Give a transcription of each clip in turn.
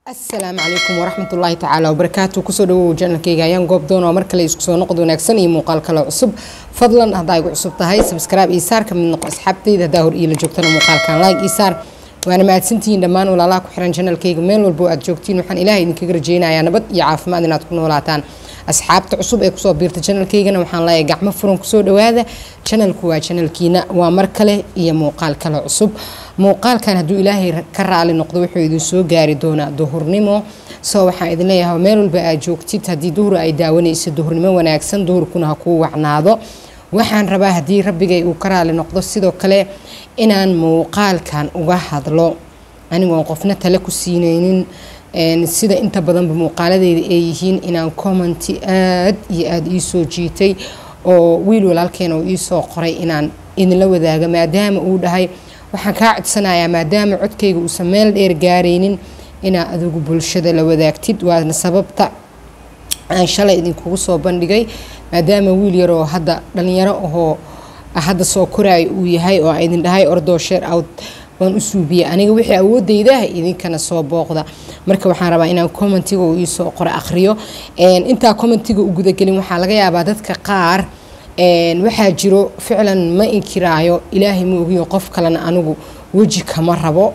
asalaamu calaykum waraxmat ullaahi tacaala wabarakaatu kusoo dhawow janalkayga ayaan goob doon oo mar kale isku soo noqod wanaagsan iyo muuqaal kale cusub fadlan haddaa igu cusub tahay sabskraibe iyo saar ka mid noqo asxaabtayda haddaa hor iila joogtana muuqaalkan like iyo saar waana mahadsantihiin dhammaan walaalaha ku xiran janalkayga meel walbo aad joogtiin waxaan ilaahay idinkaga rajeynayaa nabad iyo caafimaad inaad ku noolaataan asxaabta cusub ee kusoo biirta janalkaygana waxaan leeyahay gacmo furan kusoo dhawaada janalku waa janalkiina waa mar kale iyo muuqaal kale cusub muuqaalkan hadduu ilaahay ka raali noqdo wuxuu idin soo gaari doonaa duhurnimo soo waxaan idin leeyahay meel walba aad joogtid haddii duhur ay daawanayso duhurnimo wanaagsan duhurkuna ha kuu wacnaado waxaan rabaa haddii rabbigay uu ka raali noqdo sidoo kale inaan muuqaalkan uga hadlo anigoon qofna tale ku siinaynin sida inta badanba muuqaaladeyda ay yihiin inaan commenti aad iyo aada iisoo jiitay oo wiil walaalkeena uu iisoo qoray inaan idinla wadaaga maadaama uu dhahay waxaan kaa codsanayaa maadaama codkayga uusan meel dheer gaaraynin inaa adigu bulshada la wadaagtid waana sababta aan shalay idinkugu soo bandhigay maadaama wiil yaroo hadda dhalinyaro ahoo hadda soo koraayo uu yahay oo idin dhahay ordoo sheer out waan u suubiyey aniga wixii awoodaydaah idinkana soo booqda marka waxaan rabaa inaan commentiga uu iisoo qoro akhriyo intaa commentiga u gudagelin waxaa laga yaabaa dadka qaar waxaa jiro ficlan ma inkiraayo ilaahay ma ogiyo qof kalena anigu weji kama rabo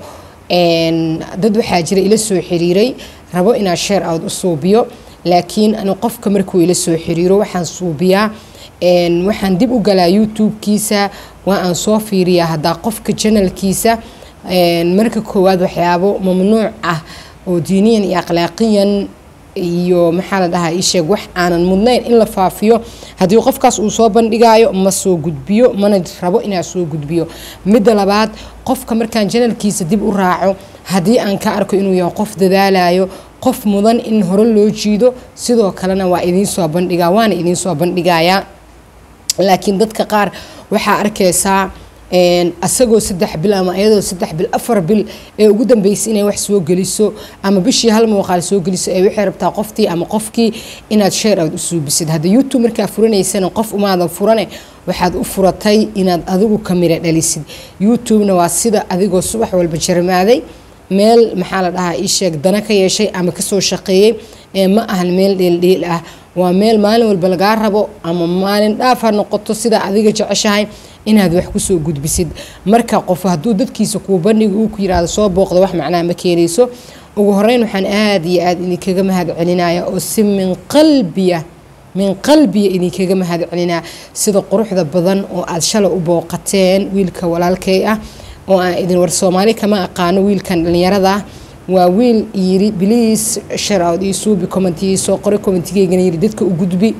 dad waxaa jira ila soo xiriiray rabo inaan sheer out u suubiyo laakiin anu qofka markuu ila soo xiriiro waxaan suubiyaa waxaan dib u galaa youtube-kiisa waa aan soo fiiriyaa haddaa qofka janalkiisa marka koowaad waxyaabo mamnuuc ah oo diiniyan iyo akhlaaqiyan iyo maxaa la dhahaa isheeg wax aanan mudnayn in la faafiyo haddii qofkaas uu soo bandhigaayo ma soo gudbiyo mana rabo inaa soo gudbiyo midda labaad qofka markaan janalkiisa dib u raaco haddii aan ka arko inuu yahay qof dadaalayo qof mudan in hore loo jiido sidoo kalena waa idiinsoo bandhigaa waana idiinsoo bandhigayaa laakiin dadka qaar waxaa arkaysaa asagoo saddex bil ama iyadoo saddex bil afar bil ee ugu dambeysay inay wax soo geliso ama bishii hal muuqaal soo geliso ee waxay rabtaa qoftii ama qofkii inaad sheer aad u suubisid hadda youtube markaa furanaysana qof umaadan furane waxaad u furatay inaad adigu kamira dhalisid youtube-na waa sida adigoo subax walba jarmaaday meel maxaa la dhahaa isheeg dana ka yeeshay ama kasoo shaqeeyey ee ma ahan meel dheeldheel ah waa meel maalin walba lagaa rabo ama maalin dhaaf ha noqoto sida adiga jeceshahay inaad wax kusoo gudbisid marka qof hadduu dadkiisa kuu bandhiga uu ku yiraahdo soo booqda wax macnaha ma keenayso ugu horeyn waxaan aada iyo aada idinkaga mahad celinaya oo si min qalbiya min qalbiya idinkaga mahad celinaa sida quruxda badan oo aada shalay u booqateen wiilka walaalkay ah oo aan idin war soomaali kama aqaano wiilkan dhalinyarada ah waa wiil yiri biliis sharoud iyo suubi commentigii soo qoray commentigeygana yiri dadka u gudbi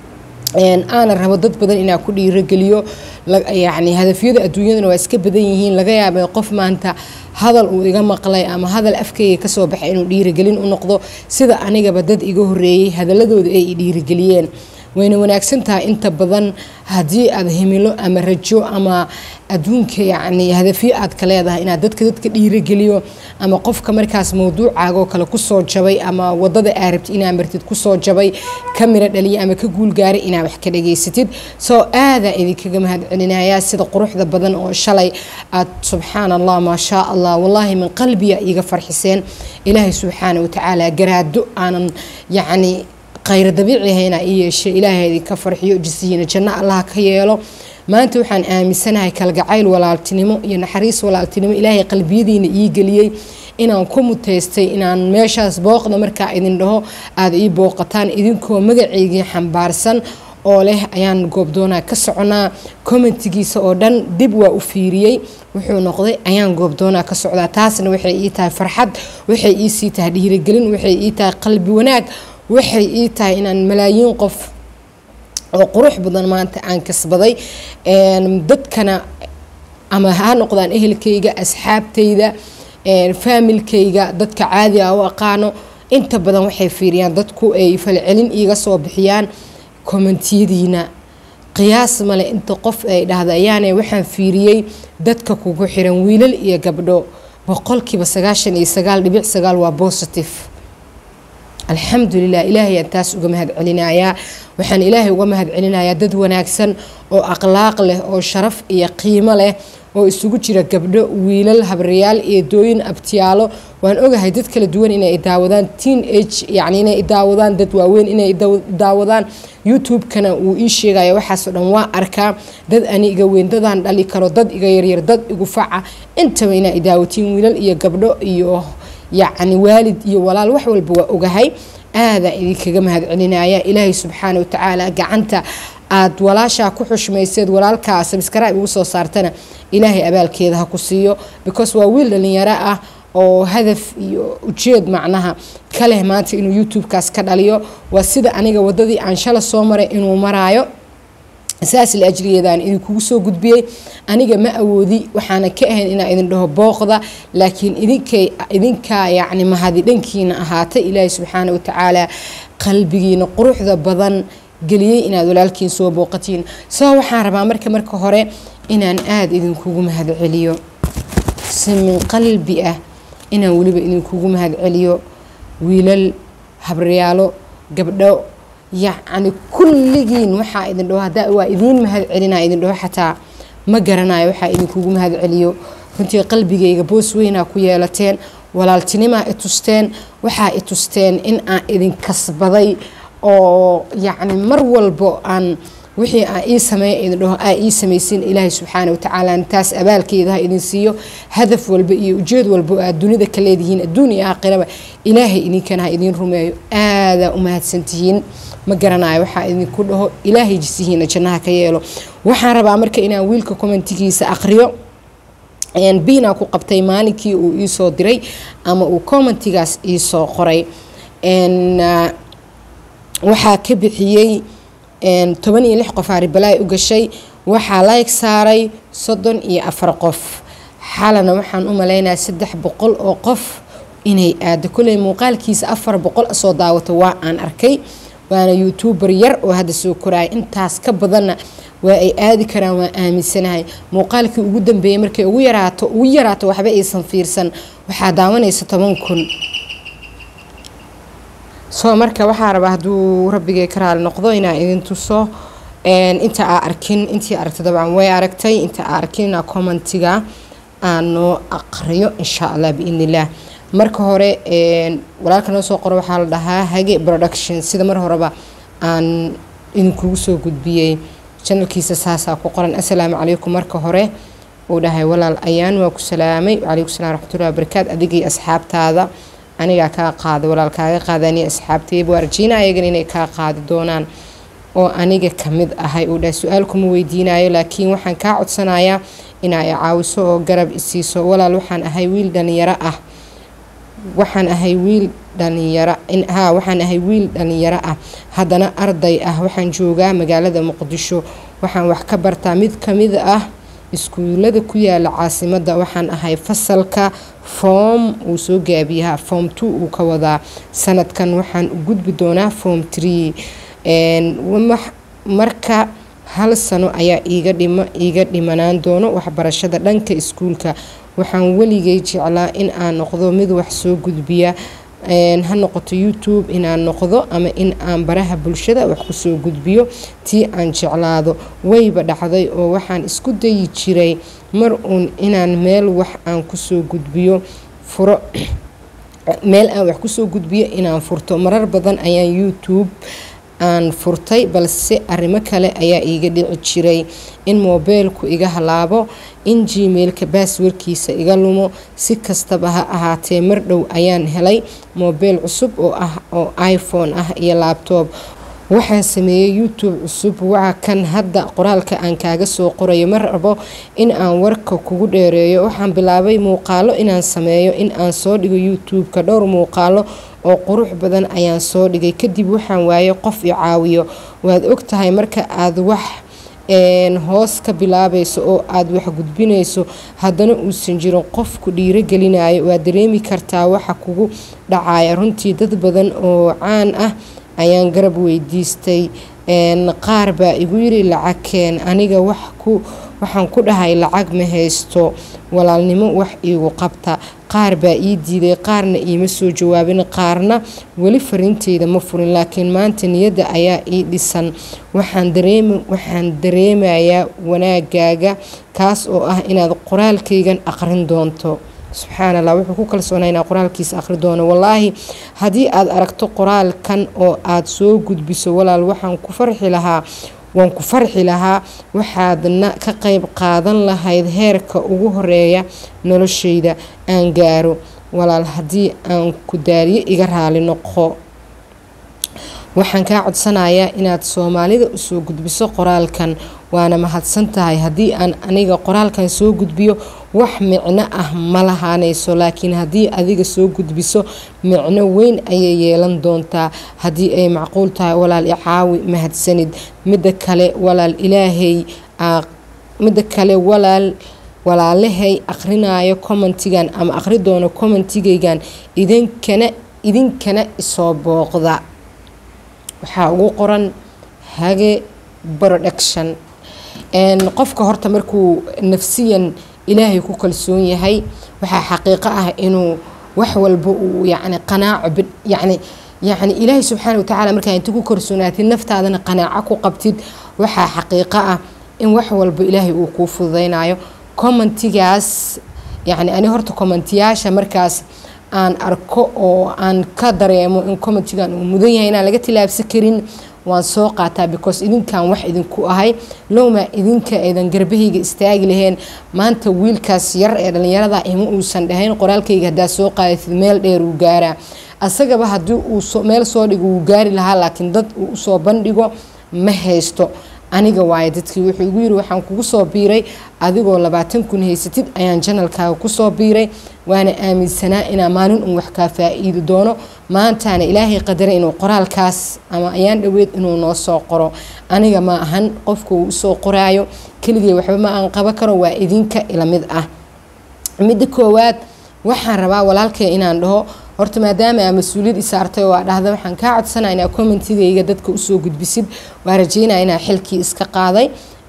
aana rabo dad badan inaa ku dhiirogeliyo yacni hadafyada adduunyaduna waa iska badan yihiin laga yaabay qof maanta hadal uu iga maqlay ama hadal afkayga kasoo baxay inuu dhiirigelin u noqdo sida anigaba dad iga horeeyey hadaladooda ay i dhiirigeliyeen wayna wanaagsan tahay inta badan haddii aad himilo ama rajo ama adduunka yacni hadafyo aad ka leedahay inaad dadka dadka dhiirogeliyo ama qofka markaas mawduucaagoo kale kusoo jabay ama wadada aa rabti inaa martid kusoo jabay ka miro dhaliya ama ka guulgaaray inaa wax ka dhageysatid soo aadaa idinkaga mahad celinayaa sida quruxda badan oo shalay aad subxaan allah maa shaa allah wallaahi min qalbiya iga farxiseen ilaahay subxaana watacaala garaado aanan yacni khayr dabiici ahayna i yeeshe ilaahay idinka farxiyo jisiyiina janno allah ka yeelo maanta waxaan aaminsanahay kalgacayl walaaltinimo iyo naxariis walaaltinimo ilaahay qalbiyadiina ii geliyey inaan ku muteystay inaan meeshaas booqda markaa idin dhaho aada ii booqataan idinkoo magaceygii xambaarsan oo leh ayaan goobdoonaa ka soconaa commentigiisa oo dhan dib waa u fiiriyey wuxuu noqday ayaan goobdoonaa ka socdaa taasna waxay ii tahay farxad waxay iisii tahay dhiirigelin waxay ii tahay qalbi wanaag waxay ii tahay inaan malaayiin qof oo qurux badan maanta aan kasbaday dadkana ama ha noqdaan ehelkayga asxaabtayda faamilkayga dadka caadi a u aqaano inta badan waxay fiiriyaan dadku ay falcelin iiga soo bixiyaan kommentiyadiina qiyaas male inta qof ay dhahda ayaane waxaan fiiriyey dadka kugu xiran wiilal iyo gabdho boqolkiiba sagaashan iyo sagaal dhibic sagaal waa positive alxamdulilah ilaahay aan taas uga mahad celinayaa waxaan ilaahay uga mahad celinayaa dad wanaagsan oo akhlaaq leh oo sharaf iyo qiimo leh oo isugu jira gabdho wiilal habriyaal eedooyin abtiyaalo waan ogahay dad kala duwan inay daawadaan teen age yacni inay daawadaan dad waaweyn inay daawadaan youtube-kana wuu ii sheegaya waxaasoo dhan waa arkaa dad ani iga weyn dadaan dhali karo dad iga yaryar dad igu faca intaba inaa daawatiin wiilal iyo gabdho iyo yacni waalid iyo walaal wax walba waa ogahay aadaa idinkaga mahadcelinaya ilaahay subxaana watacaala gacanta aad walaashaa ku xushmayseed walaalkaa sabskaraib ugu soo saartana ilaahay abaalkeeda ha ku siiyo because waa wiil dhalinyaro ah oo hadaf iyo ujeed macnaha ka leh maanta inuu youtube-kaas ka dhaliyo waa sida aniga wadadii aan shala soo maray inuu maraayo saas la ajligeedaan idinkugu soo gudbiyey aniga ma awoodi waxaana ka ahayn inaa idin dhaho booqda laakiin idinkay idinkaa yacni mahadi dhankiina ahaatay ilaahay subxaana watacaala qalbigiina quruxda badan geliyey inaad walaalkiin soo booqatiin soo waxaan rabaa marka marka hore inaan aada idinkugu mahadceliyo si min qalbi ah inaan weliba idinkugu mahadceliyo wiilal habryaalo gabdho yacni kulligiin waxaa idin dhaho haddaa waa idiin mahad celinaa idin dhaho xataa ma garanayo waxaa idinkugu mahad celiyo runtii qalbigayga boos weynaa ku yeelateen walaaltinimaa i tusteen waxaa i tusteen in aan idin kasbaday oo yacni mar walbo aan wixii aan ii sameeya idin dhaho aa ii samaysin ilaahay subxaana watacaala taas abaalkeeda ha idin siiyo hadaf walba iyo ujeed walba aad dunida ka leedihiin adduun iyo aakhiraba ilaahay idinkana ha idiin rumeeyo aadaa u mahadsantihiin ma garanayo waxaa idinku dhaho ilaahay jisihiina jannaha ka yeelo waxaan rabaa marka inaan wiilka commentigiisa aqriyo biinaa ku qabtay maalinkii uu iisoo diray ama uu commentigaas iisoo qoray waxaa ka bixiyey toban iyo lix qof aaribalaay u gashay waxaa layg saaray soddon iyo afar qof xalana waxaan u maleynayaa saddex boqol oo qof inay aado koley muuqaalkiisa afar boqol soo daawato waa aan arkay waana youtuber yar oo hadda soo koraya intaas ka badanna waa ay aadi karaan waa aaminsanahay muuqaalkii ugu dambeeyey markay ugu yaraato ugu yaraato waxba aysan fiirsan waxaa daawanaysa toban kun soo marka waxaa rabaa hadduu rabbigay ka raali noqdo inaa idin tuso inta aa arkin intii aragta dabcan way aragtay inta aa arkin inaa commentiga aan noo aqriyo insha allah biidn illah marka hore walaalka noo soo qoro waxaa la dhahaa hage production sida mar horeba aan idinkugu soo gudbiyey janalkiisa saasaa ku qoran assalaamu calaykum marka hore uu dhahay walaal ayaan waa ku salaamay wacalaykum salam raxmatullahi wabarakaatu adigii asxaabtaada anigaa kaa qaada walaal kaaga qaadani asxaabtayba waa rajiina ayagan inay kaa qaadi doonaan oo aniga kamid ahay uu dhahay su-aal kuma weydiinayo laakiin waxaan kaa codsanayaa inaa i caawiso oo garab isiiso walaal waxaan ahay wiil dhalinyaro ah waxaan ahay wiil dhalinyaro ha waxaan ahay wiil dhalinyaro ah haddana arday ah waxaan joogaa magaalada muqdisho waxaan wax ka bartaa mid kamid ah iskuulada ku yaala caasimadda waxaan ahay fasalka foom uu soo gaabiyaha foom two uu ka wadaa sanadkan waxaan u gudbi doonaa foom tree marka hal sano ayaa iiga dhima iiga dhimanaan doono waxbarashada dhanka iskuulka waxaan weligay jeclaa in aan noqdo mid wax soo gudbiya ha noqoto youtube inaan noqdo ama in aan baraha bulshada wax kusoo gudbiyo tii aan jeclaado wayba dhacday oo waxaan isku dayi jiray mar uun inaan meel wax aan kusoo gudbiyo furo meel aan wax kusoo gudbiyo inaan furto marar badan ayaan youtube aan furtay balse arrimo kale ayaa iiga dhici jiray in moobeelku iga halaabo in gmailka baaswarkiisa iga lumo si kastaba ha ahaatee mar dhow ayaan helay moobeel cusub oo ah oo iphone ah iyo laabtoob waxaan sameeyey youtube cusub waa kan hadda qoraalka aan kaaga soo qorayo ma rabo in aan warka kugu dheereeyo waxaan bilaabay muuqaalo inaan sameeyo in aan soo dhigo youtube-ka dhowr muuqaalo oo qurux badan ayaan soo dhigay kadib waxaan waaye qof i caawiyo waad og tahay marka aad wax hoos ka bilaabayso oo aad wax gudbinayso haddana uusan jirin qofku dhiirogelinayo waad dareemi kartaa waxa kugu dhacaya runtii dad badan oo caan ah ayaan garab weydiistay qaar baa igu yiri lacagkeen aniga wax waxaan ku dhahay lacag ma haysto walaalnimo wax iigu qabta qaar baa ii diiday qaarna iima soo jawaabin qaarna weli fariinteyda ma furin laakiin maanta niyadda ayaa ii dhisan waxaan dareemayaa wanaagaaga kaas oo ah inaad qoraalkaygan aqrin doonto subxaan allah wuxuu ku kalsoonaa inaa qoraalkiisa akhri doono wallaahi haddii aad aragto qoraalkan oo aad soo gudbiso walaal waxaan ku farxi lahaa waan ku farxi lahaa waxaadna ka qayb qaadan lahayd heerka ugu horeeya noloshayda aan gaaro walaal haddii aan ku daaliyo iga raali noqo waxaan kaa codsanayaa inaad soomaalida usoo gudbiso qoraalkan waana mahadsan tahay haddii aan aniga qoraalkan soo gudbiyo wax micno ah ma lahaanayso laakiin haddii adiga soo gudbiso micno weyn ayay yeelan doontaa haddii ay macquul tahay walaal icaawi mahadsanid midda kale walaal ilaahay midda kale walaal walaalahay aqrinayo commentigan ama aqri doono commentigaygan idinkana idinkana isoo booqda waxaa ugu qoran hage production qofka horta markuu nafsiyan ilaahay ku kalsoon yahay waxaa xaqiiqo ah inuu wax walba uu yani qanaaco yani yani ilaahay subxaana watacaala markaa inta ku kalsoonaatid naftaadana qanaaco ku qabtid waxaa xaqiiqo ah in wax walba ilaahay uu kuu fududaynayo commentigaas yani ani horta commentiyaasha markaas aan arko oo aan ka dareemo in commentigan uu mudan yahay inaan laga tilaabsan karin waan soo qaataa because idinkan wax idinku ahay lowma idinka aydan garbahayga istaagi laheen maanta wiilkaas yar ee dhallinyarada ima uusan dhahayn qoraalkayga haddaa soo qaadatid meel dheer uu gaaraa asagaba haddii uu meel soo dhigo wuu gaari lahaa laakiin dad uu usoo bandhigo ma haysto aniga waaye dadkii wuxuu igu yiri waxaan kugu soo biiray adigoo labaatan kun haysatid ayaan janalkaaga kusoo biiray waana aaminsanaa inaa maalin un wax kaa faa-iidi doono maantaana ilaahay qadaray inuu qoraalkaas ama ayaan dhoweed inuu noo soo qoro aniga ma ahan qofka uu usoo qoraayo keligay waxba ma aan qaba karo waa idinka ila mid ah midda koowaad waxaan rabaa walaalkay inaan dhaho horta maadaama aa mas-uuliyad isaartay oo aa dhahda waxaan kaa codsanaa inaa commentigayga dadka usoo gudbisid waa rajeynaya inaa xilkii iska qaaday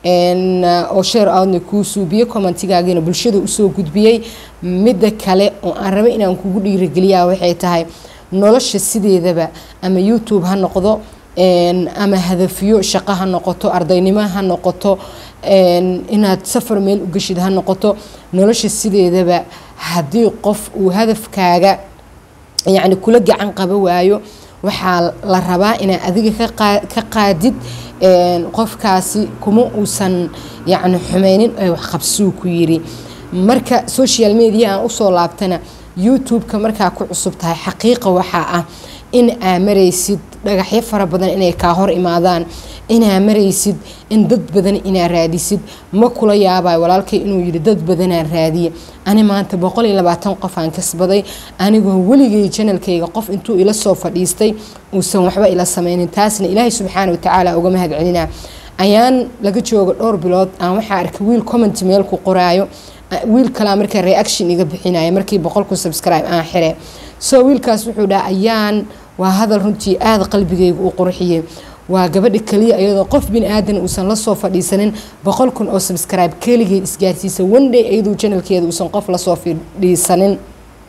oo sheer aadna kuu suubiyey commentigaagiina bulshada usoo gudbiyey midda kale oo aan rabay inaan kugu dhiirageliyaa waxay tahay nolosha sideedaba ama youtube ha noqdo ama hadafyo shaqo ha noqoto ardaynimo ha noqoto inaad safar meel u geshid ha noqoto nolosha sideedaba haddii qof uu hadafkaaga yacni kula gacan qaba waayo waxaa la rabaa inaad adiga ka qaadid qofkaasi kuma uusan yacni xumeynin ee waxqabsuu ku yiri marka social media aan usoo laabtana youtube-ka markaa ku cusub tahay xaqiiqa waxaa ah in aa maraysid dhagaxyo fara badan inay kaa hor imaadaan inaa maraysid in dad badan inaa raadisid ma kula yaabayo walaalkay inuu yidhi dad badanaan raadiye ani maanta boqol iyo labaatan qof aan kasbaday anigoo weligay janalkayga qof intuu ila soo fadhiistay uusan waxba ila sameynin taasna ilaahay subxaana watacaala uga mahad celinaa ayaan laga jooga dhowr bilood aan waxaa arkay wiil comment meel ku qoraayo wiil kalaa markaa reaction iga bixinaya markii boqolku subscribe aan xire so wiilkaas wuxuu dhaha ayaan waa hadal runtii aada qalbigayga u qurxiyey waa gabadha keliya iyadoo qof bini aadan uusan lasoo fadhiisanin boqol kun oo subscribe keligeed isgaarsiisa one-day iyaduu janalkeeda uusan qof lasoo fadhiisanin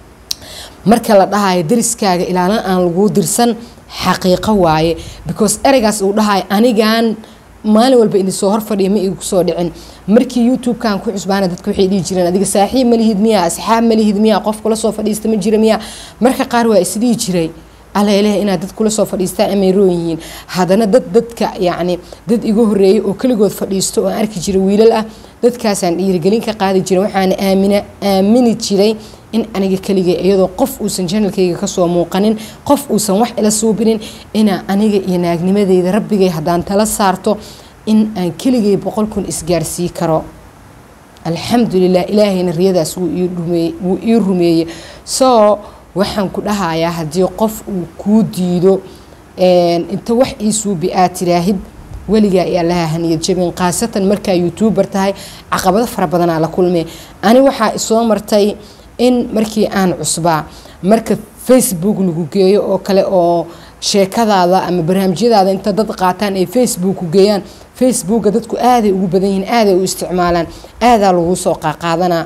marka la dhahayo dariskaaga ilaalin aan laguu dirsan xaqiiqo waaye because ereygaas uu dhahayo anigan maalin walba idin soo horfadhiya ma igu soo dhicin markii youtube-kan ku cusbaana dadka waxay dhihi jireen adiga saaxiib malihid miyaa asxaab malihid miyaa qof kula soo fadhiista ma jira miyaa marka qaar waa isdhihi jiray aleleh inaad dad kula soo fadhiistaan amay roon yihiin haddana dad dadka yacni dad igu horeeyay oo keligood fadhiisto oo aan arki jiray wiilal ah dadkaasaan dhiirigelin ka qaadi jiray waxaana aamina aamini jiray in aniga keligay iyadoo qof uusan janalkayga kasoo muuqanin qof uusan wax ila suubinin inaa aniga iyo naagnimadeyda rabbigay haddaan tala saarto in aan keligay boqol kun isgaarsii karo alxamdulilah ilaahayna riyadaas wuu ii rumeeyey soo waxaan ku dhahayaa haddii qof uu kuu diido inta wax ii suubi aad tiraahid weligaa iyo allaha haniyad jabin khaasatan markaa youtuber tahay caqabado fara badanaa la kulmee ani waxaa isoo martay in markii aan cusbaa marka facebook lagu geeyo oo kale oo sheekadaada ama barnaamijyadaada inta dad qaataan ay facebook geeyaan facebooka dadku aaday ugu badan yihiin aaday u isticmaalaan aadaa lagu soo qaaqaadanaa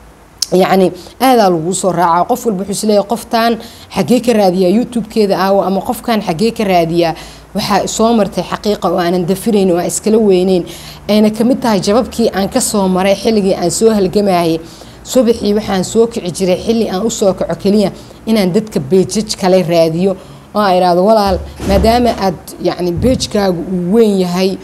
yacni aadaa laguu soo raacaa qof walba wuxuu isleeyahay qoftan xaggee ka raadiyaa youtube-keeda aawo ama qofkan xaggee ka raadiyaa waxaa soo martay xaqiiqa oo aanan dafirayn oo aan iskala weyneyn ayna kamid tahay jababkii aan kasoo maray xilligii aan soo halgamayay subaxii waxaan soo kici jiray xilli aan usoo kaco keliya inaan dadka beejaj kale raadiyo oo aan idhaahdo walaal maadaama aad yacni beejkaagu uu weyn yahay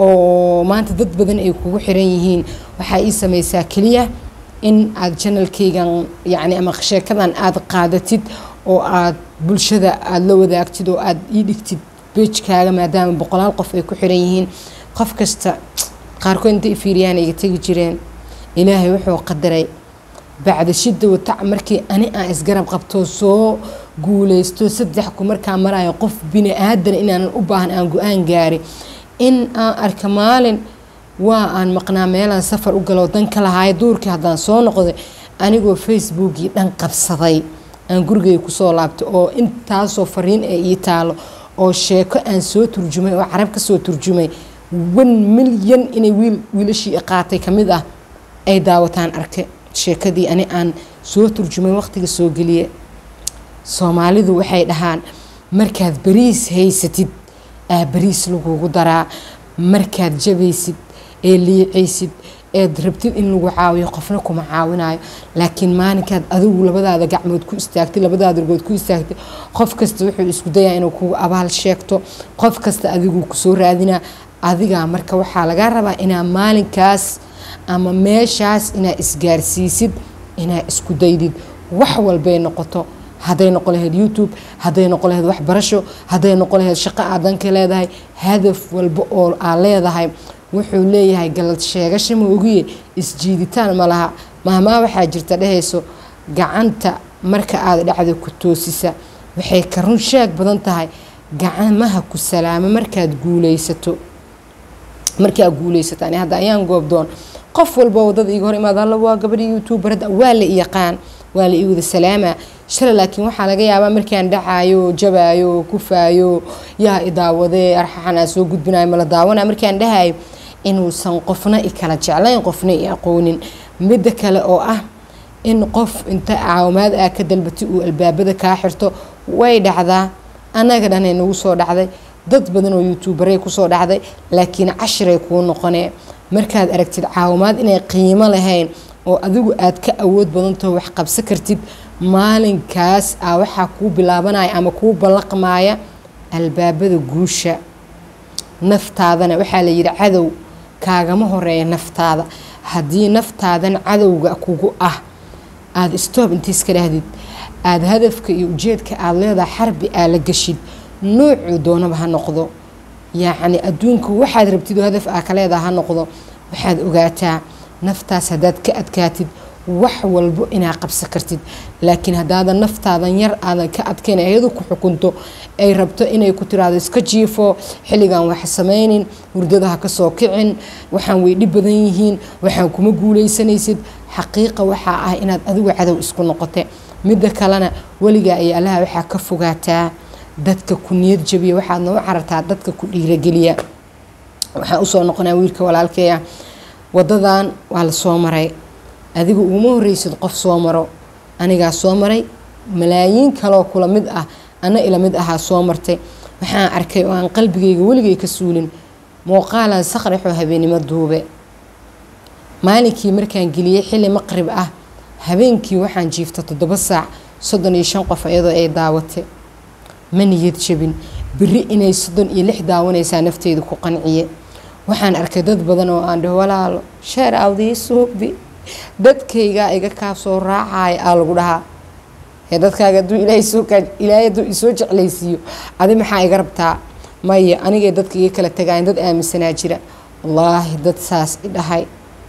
oo maanta dad badan ay kugu xiran yihiin waxaa ii samaysaa keliya in aad janalkaygan yacni ama sheekadan aada qaadatid oo aad bulshada aada la wadaagtid oo aada ii dhigtid beejkaaga maadaama boqolaal qof ay ku xiran yihiin qof kasta qaarkood intay fiiriyaan iga tegi jireen ilaahay wuxuu qadaray bacda shida watac markii ani aan isgarab qabto soo guuleysto saddex ku markaa marayo qof bini aadan inaanan u baahan aan go-aan gaari in aan arka maalin waa aan maqnaa meelaan safar u galo danka lahaay duurkii haddaan soo noqday anigoo facebookii dhan qabsaday aan gurigay kusoo laabtay oo intaasoo fariin ee ii taalo oo sheeko aan soo turjumay oo carab ka soo turjumay wan milyan inay wiil wiilashii qaatay ka mid ah ay daawataan arkay sheekadii ani aan soo turjumay waqtiga soo geliye soomaalidu waxay dhahaan markaad bariis haysatid aa bariis lagugu daraa markaad jabaysid ee liicaysid eed rabtid in lagu caawiyo qofna kuma caawinayo laakiin maalinkaad adigu labadaada gacmood ku istaagtay labadaada argood ku istaagtay qof kasta wuxuu isku dayaa inuu kugu abaal sheegto qof kasta adigu kusoo raadinaa adigaa marka waxaa lagaa rabaa inaa maalinkaas ama meeshaas inaa isgaarsiisid inaa isku daydid wax walbay noqoto hadday noqon lahayd youtube hadday noqon lahayd waxbarasho hadday noqon lahayd shaqo aad danka leedahay hadaf walba oo aa leedahay wuxuu leeyahay galad sheegasha ma ogiye isjiiditaan ma laha mahmaa waxaa jirta dhehayso gacanta marka aad dhacda ku toosisa waxay ka run sheeg badan tahay gacmaha ku salaamo markaad guuleysato markaa guuleysato ani hadda ayaan goobdoon qof walba wadada iga hor imaada alla waa gabadhi youtuber hadda waa la iyaqaan waa la ii wada salaamaa shala laakiin waxaa laga yaabaa markaan dhacayo jabaayo kufaayo yaa idaawadee arxaxan aan soo gudbinayo mala daawanaa markaan dhahayo inuusan qofna i kala jeclayn qofna i aqoonin midda kale oo ah in qof inta caawimaad aa ka dalbatay uu albaabada kaa xirto way dhacdaa annaga dhanay nagu soo dhacday dad badan oo youtuubaray kusoo dhacday laakiin cashiray kuu noqonee markaad aragtid caawimaad inay qiimo lahayn oo adigu aad ka awood badantaho wax qabsan kartid maalinkaas a waxaa kuu bilaabanaya ama kuu ballaqmaya albaabada guusha naftaadana waxaa la yidhi cadow kaagama horeeya naftaada haddii naftaadan cadowga kugu ah aada stoob inta iska dhahdid aada hadafka iyo ujeedka aada leedahay xarbi aa la geshid noocuu doonaba ha noqdo yacni adduunka waxaad rabtid oo hadaf aa ka leedaha ha noqdo waxaad ogaataa naftaas haddaad ka adkaatid wax walbo inaa qabsan kartid laakiin haddaadan naftaadan yar aadan ka adkayn ayadu ku xukunto ay rabto inay ku tiraahdo iska jiifo xilligan wax samaynin hurdada ha kasoo kicin waxaan way dhib badan yihiin waxaan kuma guuleysanaysid xaqiiqa waxaa ah inaad adigu cadow isku noqote midda kalena weligaa iyo allaha waxaa ka fogaataa dadka ku niyad jabiya waxaadna u carartaa dadka ku dhiirageliya waxaan usoo noqonaa wiilka walaalkeeya wadadan waa la soo maray adiga uguma horreysid qof soo maro anigaa soo maray malaayiin kaloo kula mid ah ana ila mid ahaa soo martay waxaan arkay oo aan qalbigayga weligay ka suulin muuqaalan saqrixoo habeennimo duube maalinkii markaan geliyey xilli maqrib ah habeenkii waxaan jiifta toddoba saac soddon iyo shan qof iyadoo ay daawatay ma niyad jabin beri inay soddon iyo lix daawanaysaa nafteyda ku qanciye waxaan arkay dad badan oo aan dhaho walaalo sheer awdii suubi dadkaygaa iga kaa soo raacaya aa lagu dhahaa ee dadkaaga aduu ilaahay soo kaa ilaahay hadduu isoo jeclaysiiyo adi maxaa iga rabtaa maya anigay dadka iga kala tagaayan dad aaminsanaa jira wallaahi dad saas i dhahay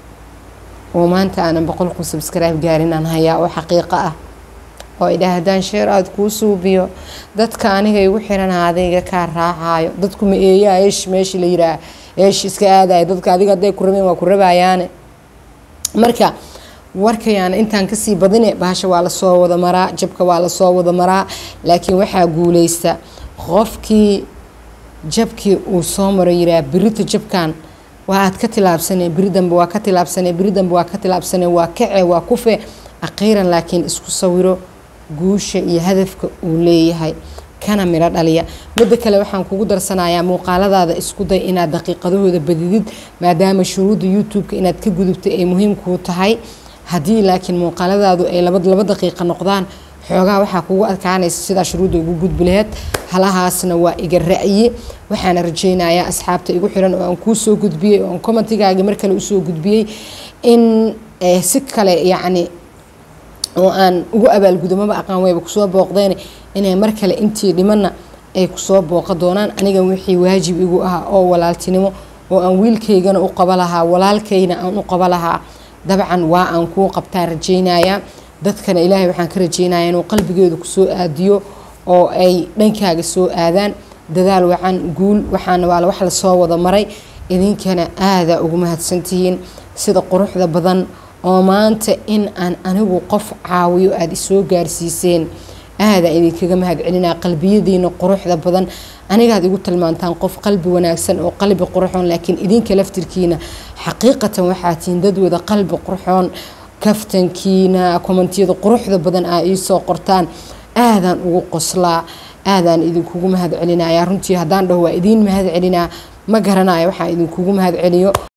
oo maanta aanan boqol kun subscribe gaarin aan hayaa oo xaqiiqo ah oo idhaah haddaan sheer aada kuu suubiyo dadka aniga igu xiran adayga kaa raacayo dadku ma eeyaa eesh meeshii la yidhaah eesh iska aadaya dadka adiga hadday ku rabeen waa ku rabayaane marka warkayaana intaan kasii badine bahasha waa lasoo wada maraa jabka waa lasoo wada maraa laakiin waxaa guuleysta qofkii jabkii uu soo maro yiraa birita jabkan waa aad ka tilaabsane beri dambe waa ka tilaabsane beri dambe waa ka tilaabsane waa kace waa kufe akhiiran laakiin isku sawiro guusha iyo hadafka uu leeyahay kana midho dhaliya midda kale waxaan kugu darsanayaa muuqaaladaada isku day inaad daqiiqadahooda badidid maadaama shuruudda youtube-ka inaad ka gudubtay ay muhiim kuu tahay haddii laakiin muuqaaladaadu ay laba laba daqiiqa noqdaan xoogaa waxaa kugu adkaanaysa sidaa shuruudda ugu gudbi laheyd halahaasna waa iga ra'yi waxaana rajaynayaa asxaabta igu xiran oo aan kuu soo gudbiyey oo aan commentigaagi mar kale usoo gudbiyey in si kale yacni oo aan ugu abaalgudo maba aqaan wayba kusoo booqdeen inay mar kale intii dhimanna ay kusoo booqa doonaan aniga wixii waajib igu ahaa oo walaaltinimo oo aan wiilkaygana u qaba lahaa walaalkayna aan u qaba lahaa dabcan waa aan kuu qabtaa rajaynayaa dadkana ilaahay waxaan ka rajaynayaa inuu qalbigeedu kusoo aadiyo oo ay dhankaaga soo aadaan dadaal wacan guul waxaana waa wax lasoo wada maray idinkana aadaa ugu mahadsantihiin sida quruxda badan oo maanta in aan anigu qof caawiyo aada isoo gaarsiiseen aadaan idinkaga mahadcelinaa qalbiyadiina quruxda badan anigaad igu tilmaantaan qof qalbi wanaagsan oo qalbi qurxoon laakiin idinka laftirkiina xaqiiqatan waxaa tihiin dadwada qalbi qurxoon kaftankiina kommentiyada quruxda badan aa iisoo qortaan aadaan ugu qoslaa aadaan idinkugu mahad celinaya runtii haddaan dhaho waa idiin mahad celinaa ma garanayo waxaan idinkugu mahad celiyo